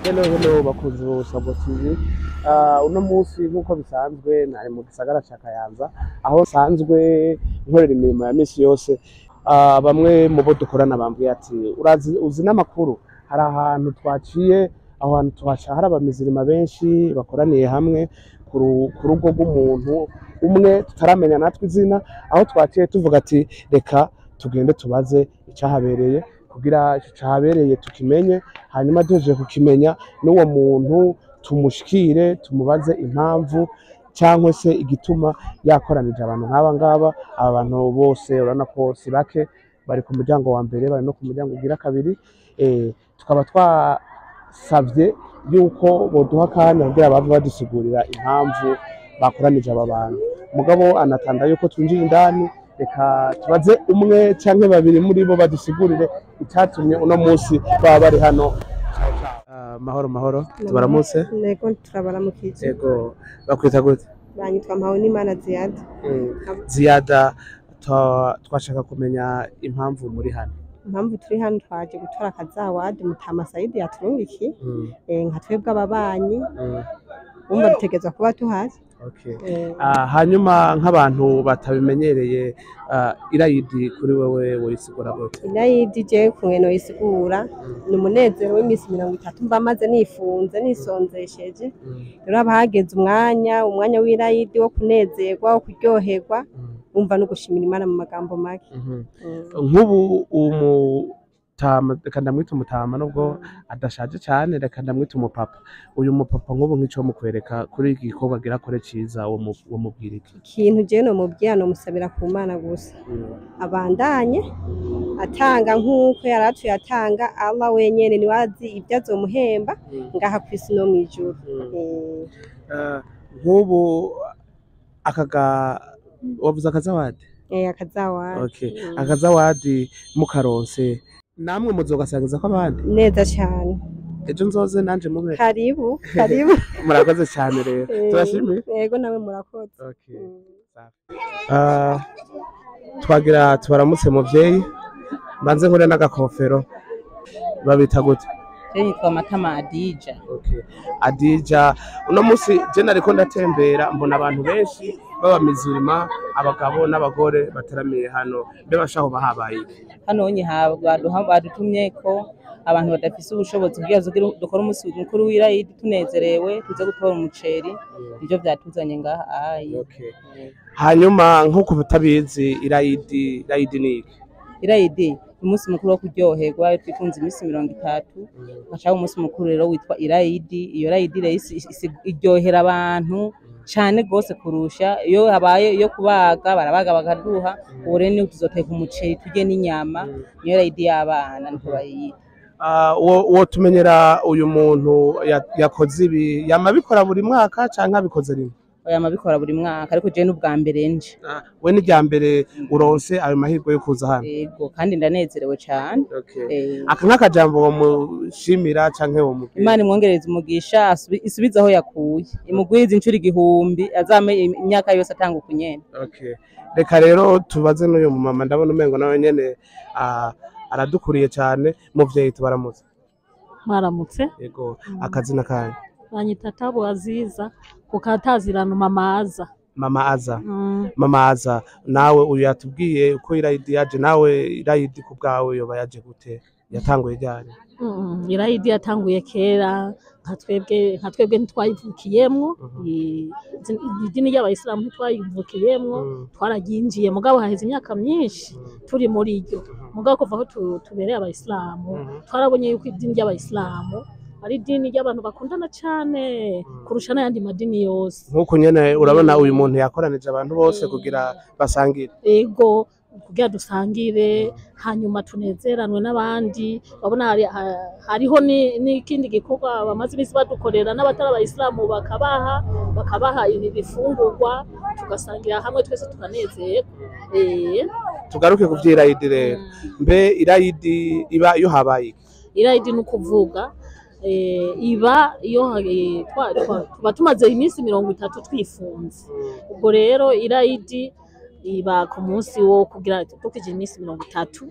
Hello hello bakunzi ba Sabo TV uh, uno munsi nk'uko bisanzwe nari mu gisagara ca Kayanza aho nsanzwe nkorera imirimo ya misi yose uh, bamwe mu bo dukorana bambwiye ati urazi uzi n'amakuru hari ahantu twaciye aho hantu tuhaca hari abamizirima benshi bakoraniye hamwe ku ru- ku rugo rw'umuntu umwe tutaramenya natwe izina aho twaciye tuvuga ati reka tugende tubaze icahabereye kugira ico cahabereye tukimenye hanyuma duhejeje kukimenya n'uwo muntu tumushikire tumubaze impamvu cyangwa se igituma yakoranije abantu nk'aba ngaba aba bantu bose urabona ko si bake bari ku muryango wa mbere bari no ku muryango ugira kabiri eh, tukaba twasavye yuko boduha akanya kugira bave badusigurira impamvu bakoranije aba bantu mugabo anatanda yuko twinjira indani reka tubaze umwe canke babiri muri bo badusigurire icatumye uno munsi baba bari hano Ah, mahoro mahoro tubaramutse ntego turabaramukije ego bakwita gute banyitwa mpawunimana ziyada ziyada twa- twashaka kumenya impamvu muri hano impamvu turi hano twaje gutora akazawadi mutama sayidi yaturungiki Mm, eh, nka twebwe ababanyi mm, wumva dutegerezwa kuba tuhari okay. Eh, Ah, hanyuma nk'abantu batabimenyereye ah, irayidi kuri wewe woyisigura gute irayidi je kumwe noyisigura ni umunezero w'iminsi mirongo itatu mba maze nifunze nisonzesheje Mm, rero haba hageze umwanya umwanya w'irayidi wo kunezerwa wo kuryoherwa mm, wumva no gushimira imana mu magambo make mhm. Mm. nk'ubu umutama reka ndamwita umutama nubwo adashaje cyane reka ndamwita umupapa uyu mupapa nk'ubu nk'ico mukwereka kuri iki gikorwa agira akore ciza wo mu- wo mubwira iki ikintu je nomubwira nomusabira ku mana gusa abandanye atanga nk'uko yari atuye atanga Allah wenyene niwe azi ibyo azomuhemba ngaha ku isi no mw'ijuru Eh, Eh, nk'ubu akaga wavuze akazawadi eh, akazawadi okay Mm. akazawadi mukaronse namwe muzogasangiza ko abandi neza cyane ejo nzoze nanje mube karibu karibu murakoze cyane rero Eh, turashimiye yego nawe murakoze okay Mm. Ah, twagira tubaramutse muvyeyi mbanze nkore n'agakofero babita gute Je nitwa Matama Adija. okay. adija uno munsi je nariko ndatembera mbona abantu benshi b'abamizirima abagabo n'abagore bateramiye hano mbe bashaho bahabaye iki? Hano nye baduha badutumye ko abantu badafise ubushobozi kugira ngo dukore umunsi mukuru w'irayidi tunezerewe tuze gutora umuceri nivyo vyatuzanye ngaha ayi Okay. hanyuma nk'uko butabizi irayidi irayidi ni iki irayidi umunsi mukuru wo kuryoherwa twifunze iminsi mirongo itatu hacaho umunsi mukuru rero witwa irayidi iyo rayidi rero isi- isi- iryohera abantu cane gose kurusha iyo habaye iyo kubaga barabaga bakaduha ubu rero niho tuzoteka umuceri turye n'inyama niyo rayidi y'abana niko bayita Ah, wo wo tumenyera uyu muntu ya- yakoze ibi yama abikora buri mwaka canke abikoze rimwe oya mabikora buri mwaka ariko jewe n'ubwa mbere nje Ah, we ni rya mbere uronse ayo mahirwe yo kuza hano yego kandi ndanezerewe cane Okay. Eh, aka nk'akajambo womushimira canke womubwira imana imwongereza umugisha asubi- isubize aho yakuye imugwize inshuro igihumbi azame im- imyaka yose atanga ukunyene Okay. reka rero tubaze n'uyu mumama ndabona umengo nawe nyene ah, aradukuriye cane muvyeyi tubaramutse mwaramutse yego akazina kanyu banyita tabu aziza kukatazirano mamaza mama aza mm. mama aza nawe uyu yatubwiye uko irayidi yaje nawe irayidi ku bwawe yoba yaje gute yatanguye ryari Mm, irayidi yatanguye kera nka twebwe nka twebwe ntitwayivukiyemwo Mhm. I- izi- idini ry'abayisilamu ntitwayivukiyemwo Mm, twararyinjiye mugabo haheze imyaka myinshi mm, turi muri ryo mhm, mugabo kuva aho tu- tubereye abayisilamu mhm. twarabonye yuko idini ry'abayisilamu ari idini ry'abantu bakundana cane Mm. kurusha n'ayandi madini yose nk'uko nyene urabona uyu muntu yakoranije abantu bose kugira basangire ego kugira dusangire hanyuma tunezeranwe n'abandi babona hari, ha- hariho ni- n'ikindi gikorwa bamaze iminsi badukorera n'abatari abayisilamu bakabaha bakabaha ibi bifungurwa tugasangira hamwe twese tukanezerwa Eh, tugaruke ku vy'irayidi rero mbe irayidi iba iyo habaye iki? irayidi ni ukuvuga eh, iba iyo eh, twa- twa- tuba tumaze iminsi mirongo itatu twifunze ubwo rero irayidi iba ku munsi wo kugira dukije iminsi mirongo itatu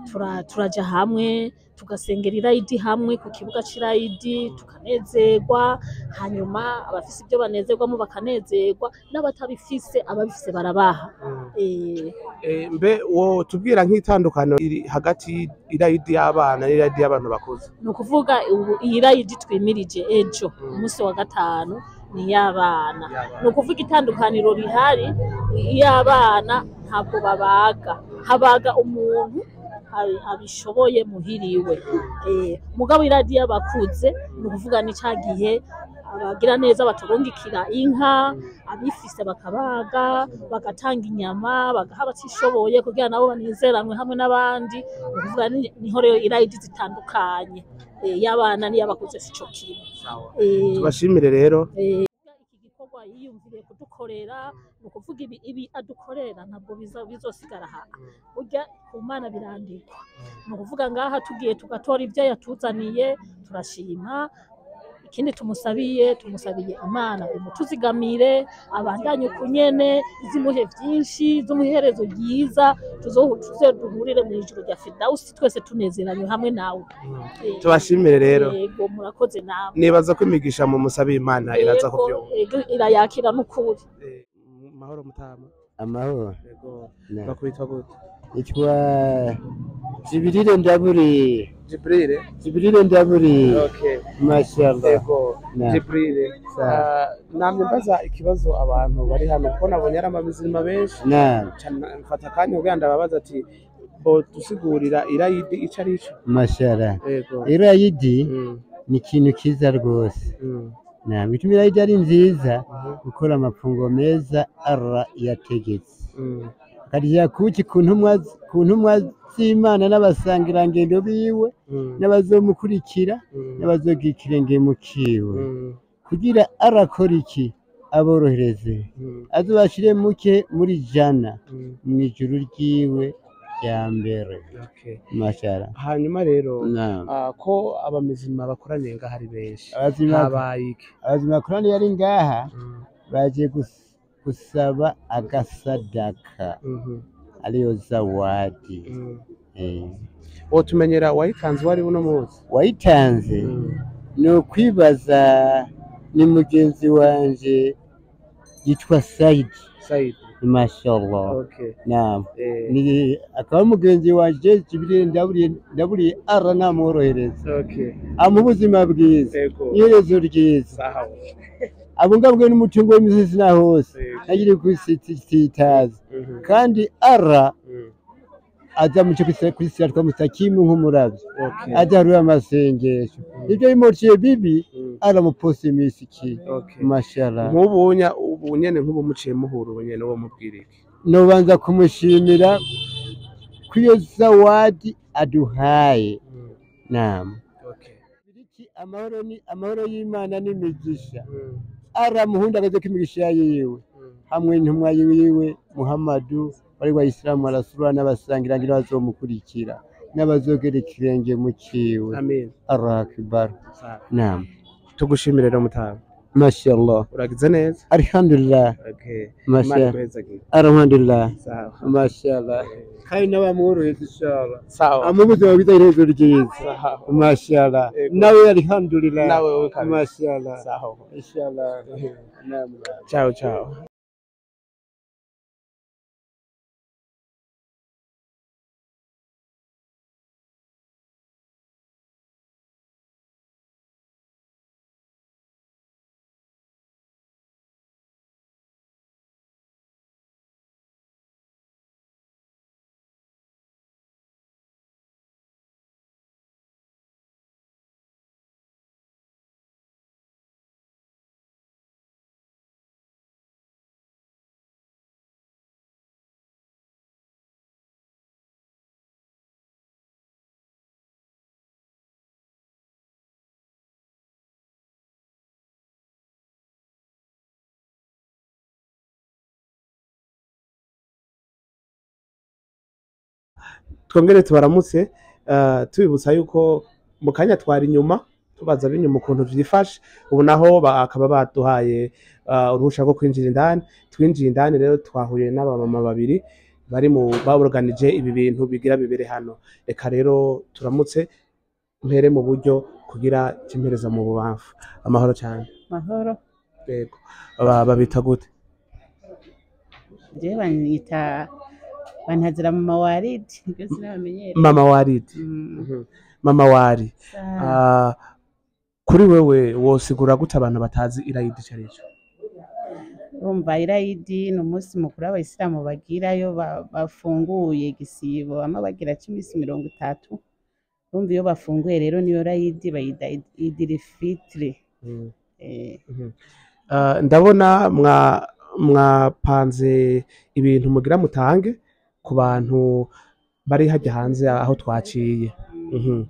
tura- turaja hamwe tugasengera irayidi hamwe ku kibuga c'irayidi tukanezerwa hanyuma abafise ibyo banezerwamo bakanezerwa n'abatabifise ababifise barabaha Eh, Eh, mbe wo tubwira nk'itandukano iri hagati y'irayidi y'abana n'irayidi y'abantu bakuze ni ukuvuga ubu iyi rayidi twimirije ejo umunsi wa gatanu ni iy'abana ni ukuvuga itandukaniro rihari iy'abana ntabwo babaga habaga umuntu abi- abishoboye muhiriwe Eh, mugabo iradi y'abakuze ni ukuvuga ni ca gihe abagira neza baturungikira inka abifise bakabaga bagatanga inyama bagaha abatishoboye kugira nabo banezeranwe hamwe n'abandi ni ukuvuga ni- niho rero irayidi zitandukanye Eh, y'abana n'iy'abakuze sico kimwe Eh, tubashimire rero Eh, iki gikorwa yiyumviriye kudukorera ni ukuvuga ibi ibi adukorera ntabwo biza- bizosigara aha burya ku mana birandikwa ni ukuvuga ngaha tugiye tugatora ibyo yatuzaniye turashima ikindi tumusabiye tumusabiye imana imutuzigamire abandanye uku nyene izimuhe vyinshi z'umuherezo ryiza tuzo- tuze duhurire mu ijuru rya fidawusi twese tunezeranywe hamwe nawe Eh, tubashimire rero yego murakoze nawe nibaza ko imigisha mu musabe imana iraza Yego, kubyumva yego, irayakira n'ukuri Eh, mahoro mutama amahoro yego Na- bakwitwa gute itwa zibirire ndaburi jibril zibirire ndaburi okay mashallah yego Na. jibril Sawa. Ah, namye mbaza ikibazo abantu bari hano kuko nabonye ari amabizima benshi na Ca- mfata akanya kugira ndababaza ati bo dusigurira irayidi ico ari cyo mashallah yego irayidi Mm, ni ikintu kiza rwose mm, na bituma irayidi ari nziza mhm, gukora amafunguro meza ara yategetse mm, akarya kuki ku ntumwa ku ntumwa z'imana n'abasangirangendo biwe mm, n'abazomukurikira mm, n'abazogira ikirenge mu kiwe mm, kugira arakora iki aborohereze mm, azobashire muke muri jana mm, mu ijuru ryiwe rya mbere okay. mashara hanyuma rero na ah, ko abamizima bakoraniye ngaho ari benshi abazima habaye iki abazima korani yari ngaha Mm, baje gus- gusaba agasadaka mhm, ariyo zawadi mm. eh. wotumenyera wayitanze uwo ari uno munsi wayitanze Mm, ni ukwibaza ni mugenzi wanje yitwa saidi Said mashallah okay naam eh, ni akaba mugenzi wanje kibiri ndaburiye ndaburiye ara namworohereza okay amuha ubuzima bwiza yego iherezo ryiza sawa abungabwe n'umutungo w'imisozi na hose Yego. ntagire kwisitaza Mhm, kandi ara mm, azamuce kwisira mustakimu nk'umuravyi okay ajaruye amasengesho ibyo bimociye bibi Mm, aramuposa iminsi iki okay mashallah nk'ubunya ubu nyene nk'ubu muciye muhura ubu nyene uwo mubwira iki nobanza kumushimira kw'iyo zawadi aduhaye Mm, nama okay Biriki amahoro ni amahoro y'Imana n'imigisha Mm, aramuhundagaze ko imigisha yiwe mm, hamwe n'intumwa yiwe Muhammadu bari wa Isilamu arasura n'abasangirangira bazomukurikira n'abazogera ikirenge mu ciwe amen Allahu akbar sawa naam tugushimire rero mutama mashallah uragize neza alhamdulillah okay imana mashallah iguhezagire alhamdulillah sawa mashallah kandi n'abamworoheza inshallah sawa amubuzima bwiza iherezo ryiza sawa mashallah Yego. nawe alhamdulillah nawe wowe kabisa mashallah sawa inshallah naam ciao ciao twongere tubaramutse eh, tubibutsa yuko mu kanya twari inyuma tubaza b'inyuma ukuntu vyifashe ubu naho bakaba baduhaye eh, uruhusha rwo kwinjira indani twinjiye indani rero twahuye n'abamama babiri bari mu baburuganije ibi bintu bigira bibere hano reka rero turamutse mpere mu buryo kugira cimpereza mu bubamfu amahoro cyane mahoro yego Ba- babita gute jewe banyita bantazira mama waridi nibyo sinabamenyere mama waridi Mm, Mhm. mama wari sa- Ah, kuri wewe wosigura gute abantu batazi irayidi ico arico urumva irayidi ni umunsi mukuru w'abayisilamu bagirayo ba- bafunguye igisibo bamwe bagira c'iminsi mirongo itatu urumva iyo bafunguye rero niyo rayidi bayita idirifitire Mm. eh, Ah, ndabona mwa mwapanze ibintu mugira mutange ku bantu bari hajya hanze aho twaciye Mhm.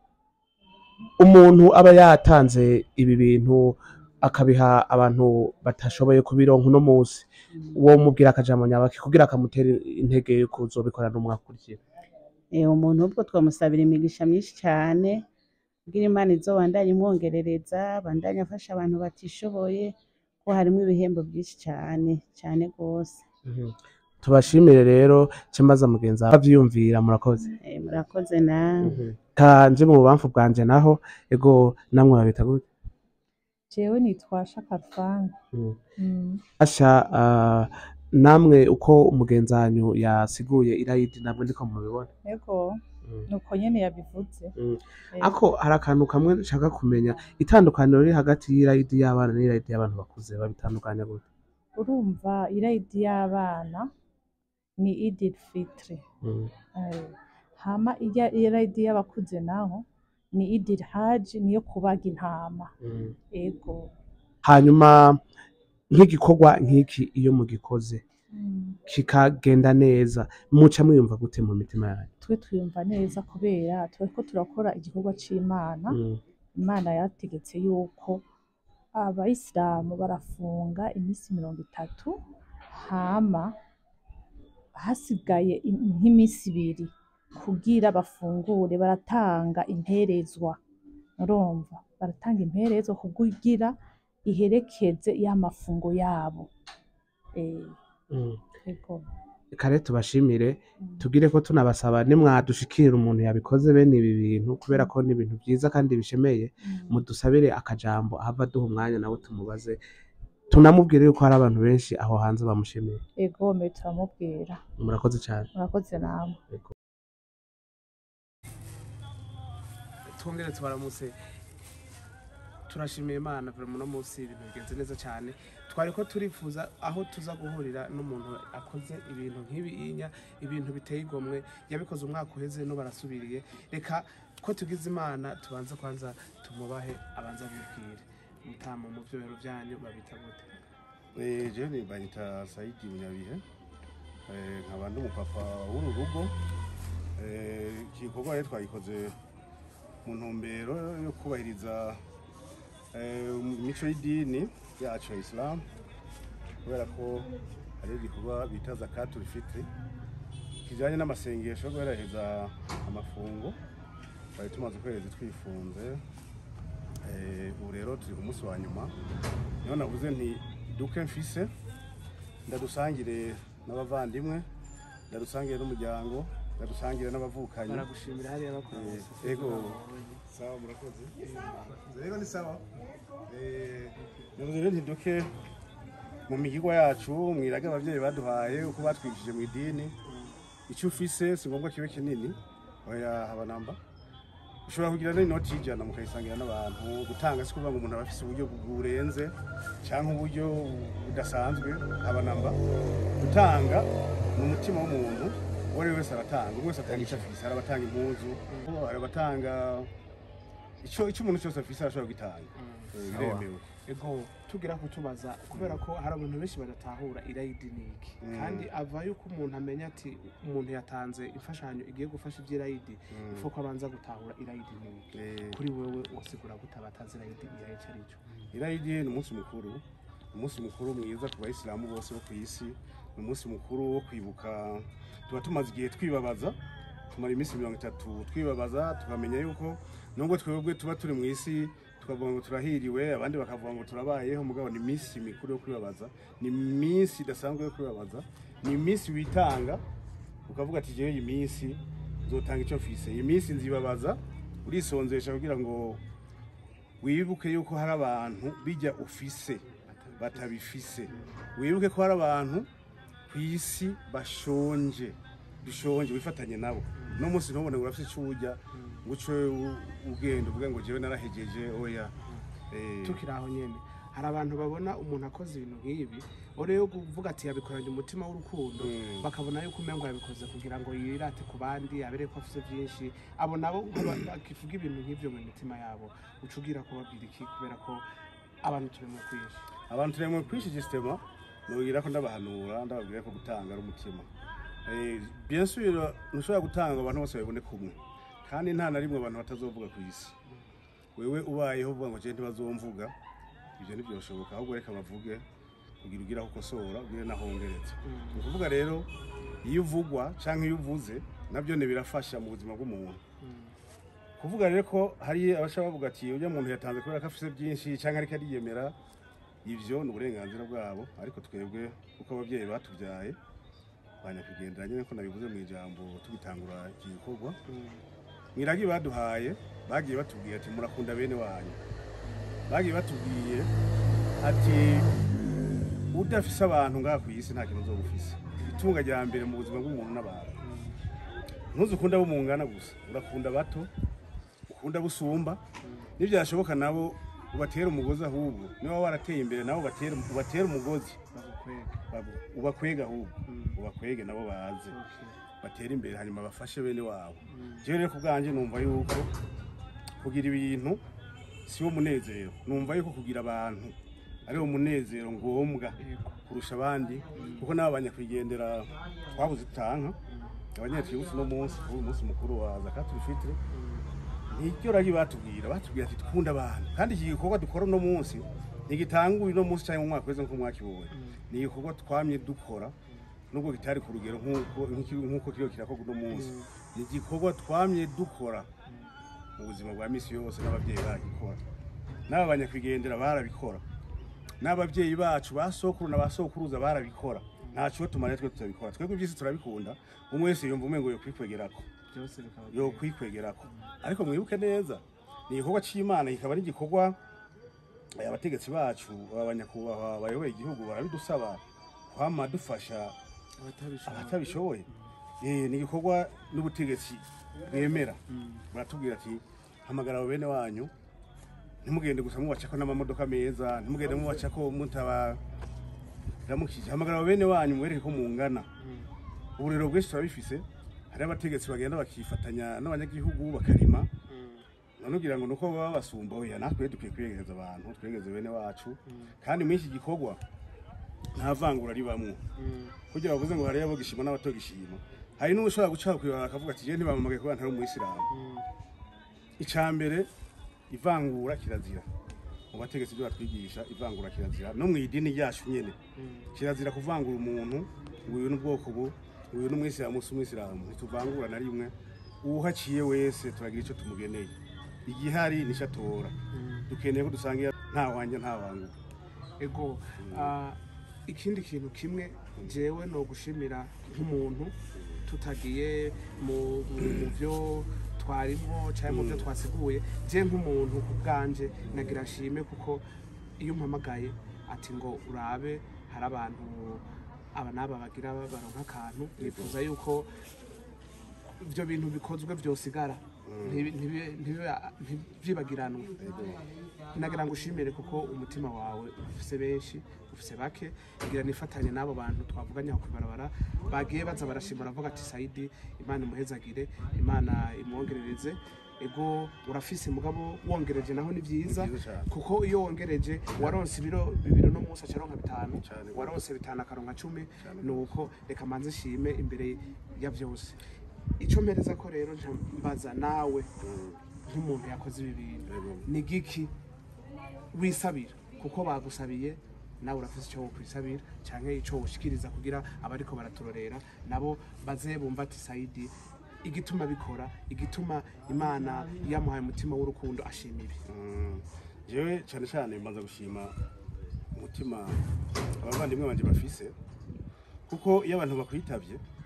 umuntu aba yatanze ibi bintu akabiha abantu batashoboye kubironka uno munsi uwo mubwira akajambo nyabaki kugira akamutera intege yo kuzobikora n'umwaka ukurikira Eh, umuntu ubwo twamusabira imigisha myinshi cyane kugira imana izo bandanye imwongerereza bandanye afasha abantu batishoboye ko harimo ibihembo byinshi cyane cyane rwose Mhm. tubashimire rero cemaza mugenzi wawe avyiyumvira murakoze Eh, murakoze nawe kanje mu bubamfu bwanje naho ego namwe babita gute jewe nitwa shakarfani Mm. mm. asha ah, namwe uko umugenzi wanyu yasiguye irayidi namwe ndiko mubibona ego Mm. nuko nyene yabivuze Mm. Eh, ako hari akantu kamwe nshaka kumenya itandukaniro riri hagati y'irayidi y'abana n'irayidi y'abantu bakuze babitandukanya gute urumva irayidi y'abana ni idil fitri Mm. Eh, hama ijya irayidi y'abakuze naho ni idil haji niyo kubaga intama Mm. ego hanyuma nk'igikorwa nk'iki iyo mugikoze Mm. kikagenda neza muca mwiyumva gute mu mitima yanyu twe twiyumva neza kubera turiko turakora igikorwa c'imana Mm. imana yategetse yuko abayisilamu barafunga iminsi mirongo itatu hama hasigaye im- nk'iminsi ibiri kugira bafungure baratanga imperezwa urumva baratanga imperezwa kugira iherekeze ya mafungo yabo Eh, Mm. ego. kare tubashimire Mm. tugire ko tunabasaba nimwadushikirira umuntu yabikoze bene ibi bintu kubera ko ni ibintu byiza kandi bishemeye Mm. mudusabire akajambo ahava duha umwanya nawe tumubaze tunamubwire yuko hari abantu benshi aho hanze bamushimiye ego mbe turamubwira murakoze cyane murakoze namwe twongere tubaramutse turashimiye imana buri muno munsi ibintu bigenze neza cyane twari ko turifuza aho tuza guhurira n'umuntu akoze ibintu nk'ibinya ibintu biteye igomwe yabikoze umwaka uheze no barasubiriye reka ko tugize imana tubanze kwanza tumubahe abanza bibwire mutama mu byohero byanyu babita gute Eh, je ni banyita Saidi Munyabihe Eh, nkaba ndi umupapa w'uru rugo Eh, iki gikorwa rero twagikoze mu ntumbero yo kubahiriza eh, imico y'idini yacu ya Islam kubera ko hari igikorwa bita zakatul fitri kijanye n'amasengesho yo guheraheza amafungo twari tumaze ukwezi twifunze Eh, ubu rero turi ku munsi wa nyuma niho navuze nti duke mfise ndadusangire n'abavandimwe ndadusangire n'umuryango ndadusangire n'abavukanyi baragushimira hariya bakora Eh, ego sawa murakoze rero ni sawa Eh, navuze rero nti duke mu migirwa yacu mwirage abavyeyi baduhaye uko batwigishije mu idini icyo ufise si ngombwa kibe kinini oya haba namba ushobora kugira n'inoti y'ijana mukayisangira n'abantu gutanga si kuvuga ngo umuntu aba afise uburyo burenze cyangwa uburyo budasanzwe haba namba gutanga ni umutima w'umuntu uwo ari we wese aratanga umwe wese atanga icyo afise hari abatanga impuzu hari abatanga icyo icyo umuntu cyose afise arashobora gutanga Eh, biremewe ego tugira kutubaza kubera ko hari abantu benshi badatahura irayidi ni iki Mm. kandi ava yuko umuntu amenya ati umuntu yatanze imfashanyo igiye gufasha iby'irayidi Mm. ifu ko abanza gutahura irayidi ni iki Eh, kuri wewe usigura gute abatazi irayidi irayi icyo ari cyo irayidi ni umunsi mukuru ni umunsi mukuru mwiza ku bayisilamu bose bo ku isi ni umunsi mukuru wo kwibuka tuba tumaze igihe twibabaza tumara iminsi mirongo itatu twibabaza tukamenya yuko nubwo twebwe tuba turi mu isi tukavuga ngo turahiriwe abandi bakavuga ngo turabayeho mugabo ni iminsi mikuru yo kwibabaza ni iminsi idasanzwe yo kwibabaza ni iminsi witanga ukavuga ati jewe iyi minsi nzotanga icyo mfise iyi minsi nzibabaza urisonzesha kugira ngo wibuke yuko hari abantu bijya ufise batabifise wibuke ko hari abantu ku isi bashonje bishonje wifatanye nabo no munsi ntubone ngo urafise ico urya ngo uce u- ugenda uvuge ngo jewe narahejeje oya Eh, tukiri aho nyene hari abantu babona umuntu akoze ibintu nk'ibi rero kuvuga ati yabikoranye umutima w'urukundo Mm. bakabona yuko umengo yabikoze kugira ngo yirate ku bandi abere ko afise byinshi abo nabo nk'aba- bakivuga ibintu nk'ivyo mu mitima yabo uca ugira kubabwira iki kubera ko abantu turi mu kwinshi abantu turemwe kwishi gisitema nubwira ko ndabahanura ndababwira ko gutanga ari umutima Eh, bien sûr ntushobora gutanga ngo abantu bose babibone kumwe kandi nta na rimwe abantu batazovuga ku isi wewe ubayeho uvuga ngo je ntibazomvuga ibyo ntibyoshoboka ahubwo reka bavuge kugira ugire aho ukosora ugire naho wongereza ni ukuvuga rero iyo uvugwa cyangwa iyo uvuze nabyo ne birafasha mu buzima bw'umuntu kuvuga rero ko hari abashaka bavuga ati ujya muntu yatanze kubera ko afite byinshi cyangwa ariko ariyemera ibyo ni uburenganzira bwabo ariko twebwe uko ababyeyi batubyaye banyakwigendera nyine ko nabivuze mu ijambo tugitangura iki gikorwa mwiragi baduhaye bagiye batubwiye ati murakunda bene wanyu bagiye batubwiye ati udafise abantu ngaha ku isi nta kintu uzoba ufise itunga rya mbere mu buzima bw'umuntu n'abantu ntuzi ukunda abo mungana gusa urakunda bato ukunda busumba nibyashoboka nabo ubatera umugozi ahubwo niba warateye imbere nabo ubatera ubatera umugozi bagukwega babu- ubakwega ahubwo ubakwege nabo baze batera imbere hanyuma bafashe bene wabo jewe rero ku bwanjye numva yuko kugira ibintu si wo munezero numva yuko kugira abantu ari wo munezero ngombwa kurusha abandi kuko n'abo banyakwigendera twabuze utanka abanyatwibutse uno munsi kuri uyu munsi mukuru wa zakatuli fitiri niryo ragi batubwira batubwira ati dukunda abantu kandi iki gikorwa dukora uno munsi ntigitangura uno munsi cyangwa mu mwaka weze nk'uko mwakibonye ni igikorwa twamye dukora nubwo kitari ku rugero nk'uko nk'iki- nk'uko kiriho kirakorwa uno munsi ni igikorwa twamye dukora mu buzima bwa misi yose n'ababyeyi baragikora n'aba banyakwigendera barabikora n'ababyeyi bacu ba sokuru na ba sokuruza barabikora ntaco tumara twe tutabikora twebwe ivyisi turabikunda umwe wese yumva umengo yo kwikwegerako byose bikaba yo kwikwegerako ariko mwibuke neza ni igikorwa c'imana kikaba ari igikorwa eh, abategetsi bacu abanyakubahwa bayoboye igihugu barabidusaba kwama dufasha abatabishobora abatabishoboye Eh, ni igikorwa n'ubutegetsi bwemera baratubwira ati hamagara abo bene wanyu ntimugende gusa mubacako n'amamodoka meza ntimugende mubacako mutabaramukije hamagara abo bene wanyu mubereke ko mungana uburero bwinshi turabifise hari abategetsi bagenda bakifatanya n'abanyagihugu bakarima none ugira ngo nuko baba basumba oya natwe dukwiye kwiyegereza abantu twegereze bene wacu kandi muri iki gikorwa nta vangura ribamwo kugira bavuze ngo hariyo abo gishima n'abatogishima hari n'ushobora guca kwibara akavuga ati je ntibamamagaye kubera ntari umuyisilamu ica mbere ivangura kirazira mu bategetsi byo batwigisha ivangura kirazira no mu idini ryacu nyene kirazira kuvangura umuntu ngo uyu n'ubwoko bu ngo uyu n'umwisilamu si umwisilamu ntituvangura na rimwe uwuhaciye wese turagira ico tumugeneye igihari nico atora dukeneye ko dusangira nta wanje nta wangu ego ah, ikindi kintu kimwe jewe no gushimira nk'umuntu tutagiye mu mu- mu byo twarimo cyangwa mu byo twasiguye je nk'umuntu ku bwanje nagira nshime kuko iyo umpamagaye ati ngo urabe hari abantu aba n'aba bagira baronka akantu nifuza yuko ibyo bintu bikozwe byosigara ntibi- ntibi- ntibi- ntibyibagiranwe nagira ngo ushimire kuko umutima wawe ufise benshi ufise bake ngira nifatanye n'abo bantu twavuganye aho kwibarabara bagiye baza barashima baravuga ati sayidi imana imuhezagire imana imwongerereze ego urafise mugabo wongereje naho ni byiza Ni byiza cane. kuko iyo wongereje waronse ibiro bibiri no munsi acaronka bitanu Cane. waronse bitanu akaronka cumi Cane. nuko reka manze shime imbere ya byose ico mpereza ko rero nca mbaza nawe nk'umuntu yakoze ibi bintu Yego. ni giki wisabira kuko bagusabiye nawe urafise icyo wokwisabira canke ico woshikiriza kugira abariko baraturorera nabo baze bumva ati sayidi igituma bikora igituma imana yamuhaye umutima w'urukundo ashima ibi Mm, jewe cyane cyane mbanza gushima umutima abavandimwe banje bafise kuko iyo abantu bakwitabye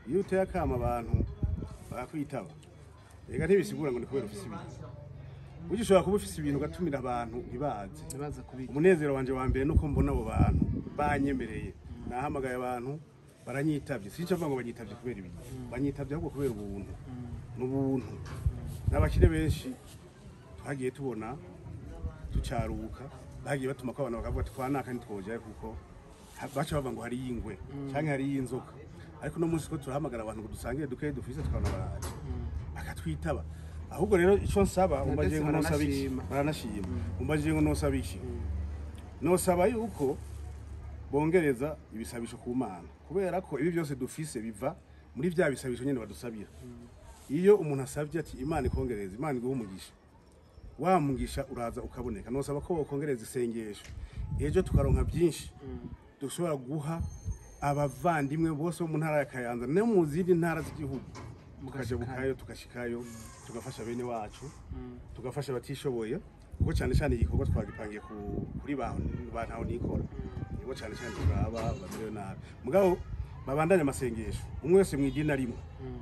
iyo uteye akama abantu barakwitaba reka ntibisigura ngo ni kubera ufise ibintu burya ushobora kuba ufise ibintu ugatumira abantu ntibaze ntibaza kubika umunezero wanje wa mbere nuko mbona abo bantu banyemereye nahamagaye abantu baranyitavye sinca mvuga ngo banyitavye kubera ibintu banyitavye ahubwo kubera ubuntu n'ubuntu n'abakire benshi twagiye tubona tucaruka bagiye batuma ko abantu bakavuga ati twanaka ntitwojayo kuko ha- baca bavuga ngo hariyo ingwe canke hariyo inzoka ariko uno munsi ko turahamagara abantu ngo dusangire dukeyi dufise tukabona baraje bakatwitaba ahubwo rero ico nsaba umbaje ngo nosaba iki baranashima. baranashima umbaje ngo nosaba iki nosaba yuko bongereza ibisabisho ku mana kubera ko ibi byose dufise biva muri vya bisabisho nyene badusabira iyo umuntu asabye ati imana ikongereza imana iguha umugisha wa mugisha uraza ukaboneka nosaba ko bokongereza isengesho ejo tukaronka byinshi dushobora guha abavandimwe bose bo mu ntara ya kayanza no mu zindi ntara z'igihugu tukaja bukayo tugashikayo tugafasha bene wacu tugafasha abatishoboye kuko cyane cyane igikorwa twagipangiye ku- kuri ba ba ntaho nikora nibo cyane cyane turaba bamerewe nabi mugabo babandanye amasengesho umwe wese mu idini arimo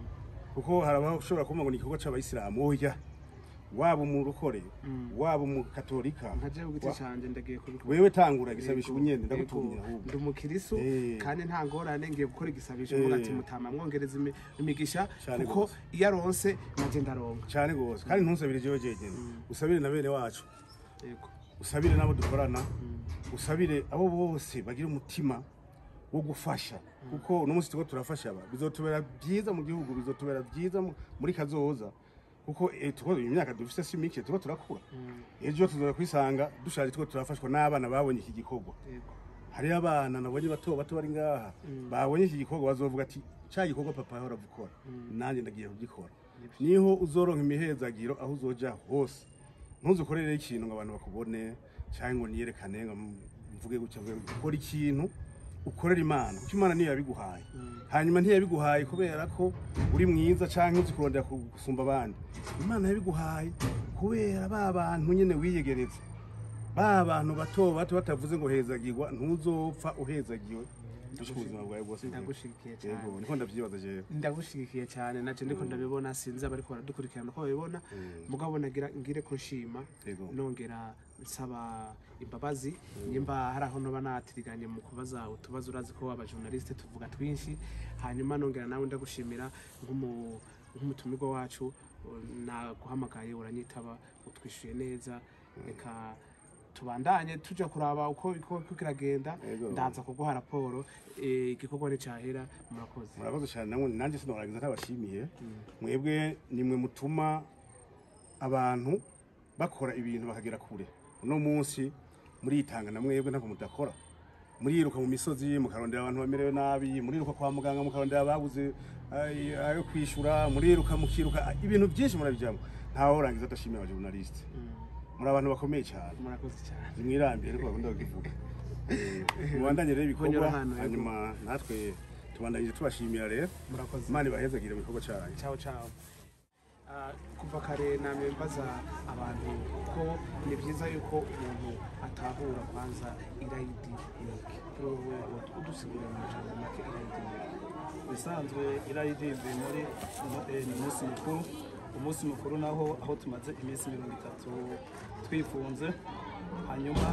kuko hari abashobora kuvuga ngo ni igikorwa c'abayisilamu oya waba umurokore waba umukatolika nka jewe ku giti wa- canje ndagiye kubikora wewe tangura igisabisho Yego, ubunyene yego. ndagutumira ahubwo ndi umukirisu Eh. kandi nta ngorane ngiye gukora igisabisho Eh. mvuga ati mutama mwongereza imi- imigisha Cane kuko gose. iyo aronse naje ndaronka cyane gose kandi ntusabire jewe jegene usabire na bene wacu yego usabire n'abo dukorana usabire abo bose bagira umutima wo gufasha kuko uno munsi turiko turafasha aba bizotubera byiza mu gihugu bizotubera byiza mu- muri kazoza kuko eh, turiko imyaka dufise si mike turiko turakura ejo tuzoza kwisanga dushaje turiko turafashwa n'abana babonye iki gikorwa yego hariyo abana nabonye bato bato bari ngaha babonye iki gikorwa bazovuga ati cya gikorwa papa yahora gukora nanjye ndagiye kugikora niho uzoronka imihezagiro aho uzoja hose ntuzukorere ikintu ngo abantu bakubone cyangwa ngo niyerekane ngo mvuge gutya mvuge gutya. ukora ikintu ukorera imana kuko imana niyo yabiguhaye hanyuma ntiyabiguhaye kubera ko uri mwiza cyangwa uzi kurondera gusumba abandi imana yabiguhaye kubera ba bantu nyine wiyegereza ba bantu bato bato batavuze ngo hezagirwa ntuzopfa uhezagiwe dushika ubuzima bwawe bwose ndagushigikiye cyane yego niko ndavyibaza jewe ndagushigikiye cyane naje ndiko ndabibona sinzi abariko baradukurikirana ko babibona mugabo nagira ngire ko nshima Yego. nongera nsaba imbabazi nimba hari aho noba natiriganye mu kubaza utubazo urazi ko abajournaliste tuvuga twinshi hanyuma nongera nawe ndagushimira nk'umu- nk'umutumirwa wacu naguhamagaye uranyitaba utwishuye neza reka tubandanye tuja kuraba uko uko uko kiragenda Yego. ndaza kuguha raporo eh, igikorwa nticyahera murakoze murakoze cyane namwe nanjye sinorangiza ntabashimiye mwebwe nimwe mutuma abantu bakora ibintu bakagera kure uno munsi muritanga na mwebwe ntabwo mudakora muriruka mu misozi mukarondera abantu bamerewe nabi muriruka kwa muganga mukarondera ababuze ay- ayo kwishura muriruka mukiruka ibintu byinshi murabijyamo ntawe urangiza adashimiye abajournaliste muri abantu bakomeye cyane murakoze cyane zimwirambiye ariko bakunda bakivuga Eh, mubandanye rero ibikorwa Konyora hano, yego. hanyuma natwe tubandanyije tubashimira rero murakoze imana ibahezagire mu gikorwa cyanyu ciao ciao Ah, kuva kare namye mbaza abantu ko ni byiza yuko umuntu atahura kwanza irayidi niki kuri wowe udusigurira mu majambo make irayidi niki bisanzwe irayidi ivuye muri eh, ni umunsi mukuru umunsi mukuru naho aho tumaze iminsi mirongo itatu twifunze hanyuma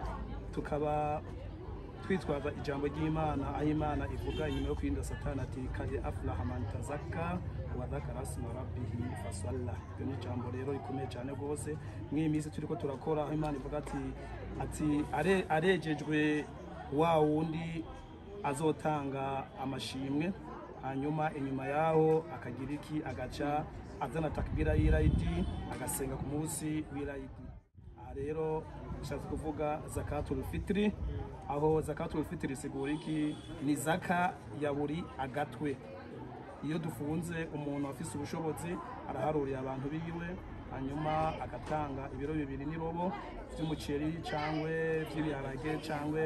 tukaba twitwaza ijambo ry'imana aho imana ivuga inyuma yo kwirinda satani ati kade afuraha man tazakka wa dhakara asma rabbihi fasalla iryo ni ijambo rero rikomeye cyane rwose mw'iyi minsi turiko turakora aho imana ivuga ati ati "Are- arejejwe wa wundi azotanga amashimwe hanyuma inyuma yaho akagira iki agaca azana takbira y'irayidi agasenga ku munsi w'irayidi aha rero bishatse kuvuga zakatul fitri aho zakatul fitri isigura iki ni zaka ya buri agatwe iyo dufunze umuntu afise ubushobozi araharurira abantu biwe hanyuma agatanga ibiro bibiri n'irobo by'umuceri cyangwa by'ibiharage cyangwa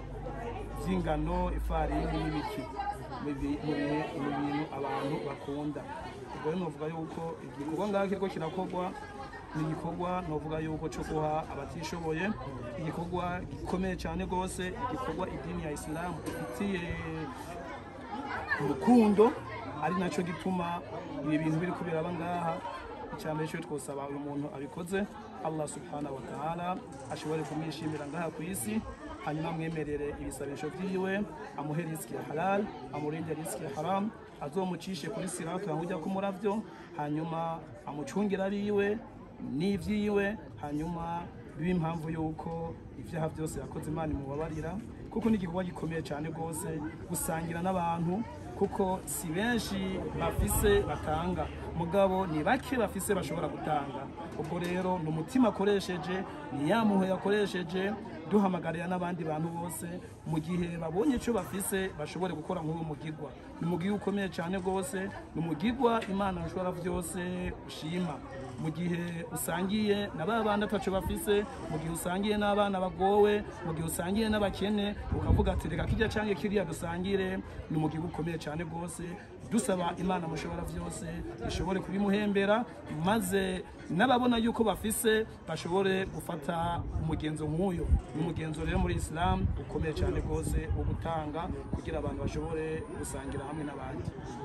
by'ingano ifarini n'ibiki mu bi- mu bihe- mu bintu abantu bakunda ubwo rero novuga yuko igikorwa ngaho kiriko kirakorwa ni igikorwa novuga yuko cyo guha abatishoboye igikorwa gikomeye cyane rwose igikorwa idini ya isilamu ifitiye urukundo ari nacyo gituma ibi bintu biri kubera ngaha icyambere cyo twosaba uyu muntu abikoze Allah subhanahu wa ta'ala ashobore kumwishimira ngaha ku isi hanyuma amwemerere ibisabisho vyiwe amuhe riski ya halal amurinde riski ya haram azomucishe kuri siratu aho ujya kumuravyo hanyuma amucungire abiwe n'ivyiwe hanyuma bibe impamvu yuko ivyaha byose yakoze imana imubabarira kuko ni igikorwa gikomeye cyane rwose gusangira n'abantu kuko si benshi bafise batanga mugabo ni bake bafise bashobora gutanga ubwo rero ni umutima akoresheje ni ya muhe yakoresheje duhamagarira n'abandi bantu bose mu gihe babonye icyo bafise bashobore gukora nk'uwo mugigwa ni umugigwa ukomeye cyane rwose ni umugigwa imana ishobora byose ushima mu gihe usangiye na ba bandi ataco bafise mu gihe usangiye n'abana bagowe mu gihe usangiye n'abakene ukavuga ati reka kirya canke kiriya dusangire ni umugigwa ukomeye cyane rwose dusaba imana mushobora byose ishobore kubimuhembera maze n'ababona yuko bafise bashobore gufata umugenzo nk'uyo ni umugenzo rero muri isilamu ukomeye cyane rwose wo gutanga kugira abantu bashobore gusangira hamwe n'abandi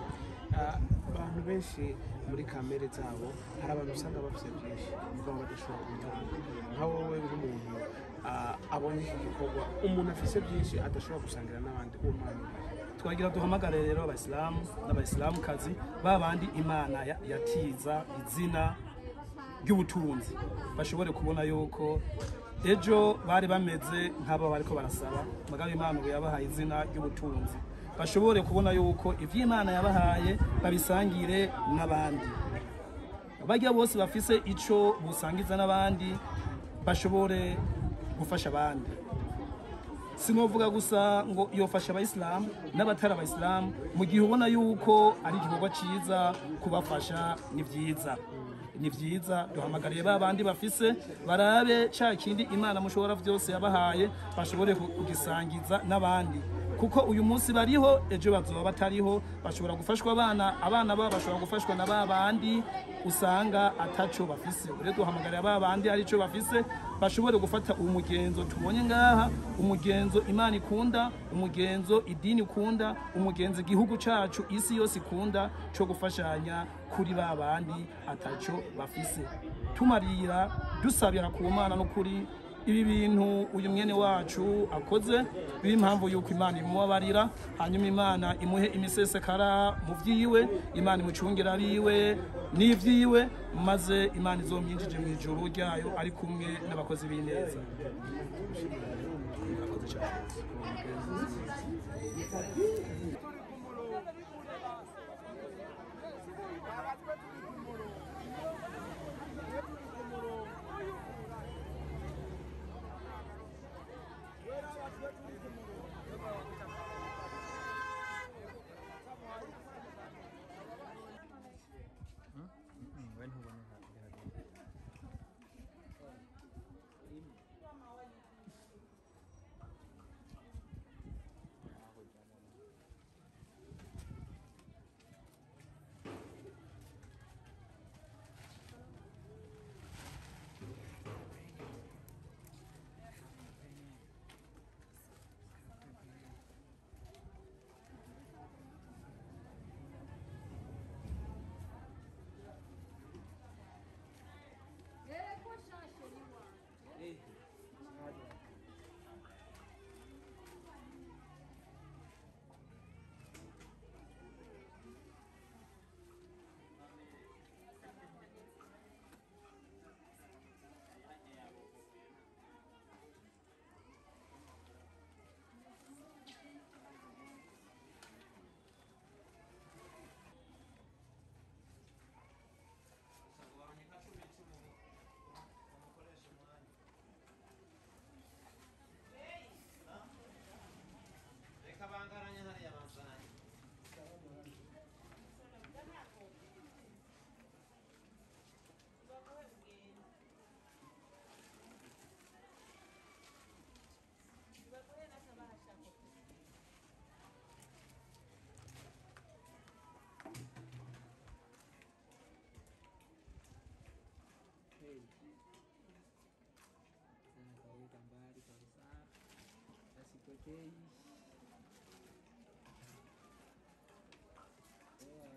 abantu benshi muri kamere zabo hari abantu usanga bafite byinshi mugabo badashobora kubitanga nka wowe nk'umuntu ah, abonye iki gikorwa umuntu afise byinshi adashobora gusangira n'abandi uwo mwana twagira duhamagare rero abayisilamu n'abayisilamukazi ba bandi imana ya- yatiza izina ry'ubutunzi bashobore kubona yuko ejo bari bameze nk'abo bariko barasaba mugabo imana ubu yabahaye izina ry'ubutunzi bashobore kubona yuko ivyo imana yabahaye babisangire n'abandi bajya bose bafise ico busangiza n'abandi bashobore gufasha abandi sinovuga gusa ngo yofasha abayisilamu n'abatari abayisilamu mu gihe ubona yuko ari igikorwa cyiza kubafasha ni byiza ni byiza duhamagariye ba bandi bafise barabe cya kindi imana mushobora byose yabahaye bashobore kugisangiza n'abandi kuko uyu munsi bariho ejo bazoba batariho bashobora gufashwa abana abana babo bashobora gufashwa na ba bandi usanga ataco bafise rero duhamagarira ba bandi hari ico bafise bashobore gufata uwo mugenzo tubonye ngaha umugenzo imana ikunda umugenzo idini ikunda umugenzo igihugu cacu isi yose ikunda co gufashanya kuri ba bandi ataco bafise tumarira dusabira ku mana n'ukuri ibi bintu uyu mwene wacu akoze biba impamvu yuko imana imubabarira hanyuma imana imuhe imisesekara mu vyiwe imana imucungira abiwe n'ivyiwe maze imana izomyinjije mu ijuru ryayo ari kumwe n'abakozi b'ineza Murakoze cane. Nakaweka mbali kabisa, asipokei. Poa.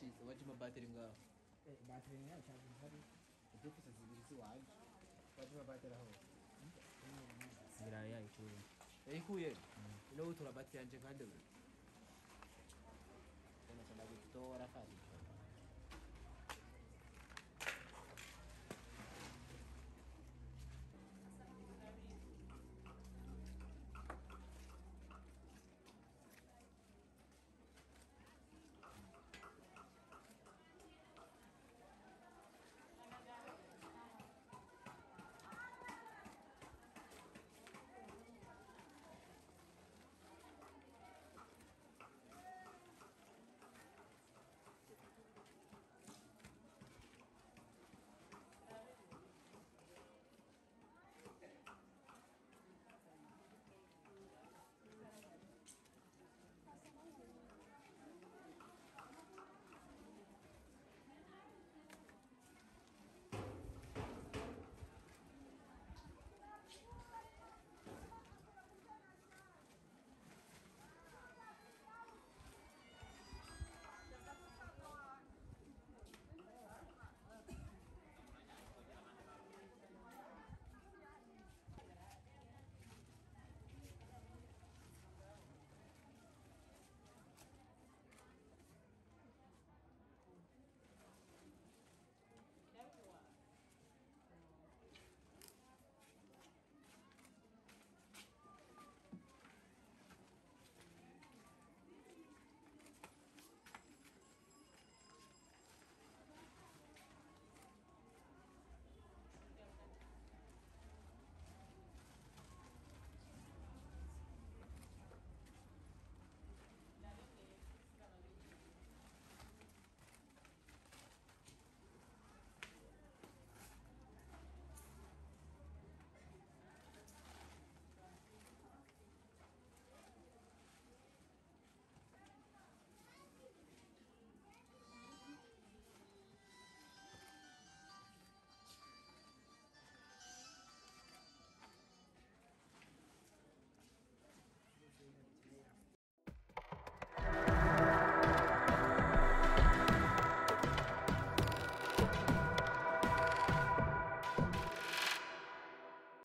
washitse waje amabateri ngaho batiri nayo cyangwa hari udufise zibiri ziwaje waje amabateri aho zibiraye yayikuye yayikuye ino utora bateri yanje kandi we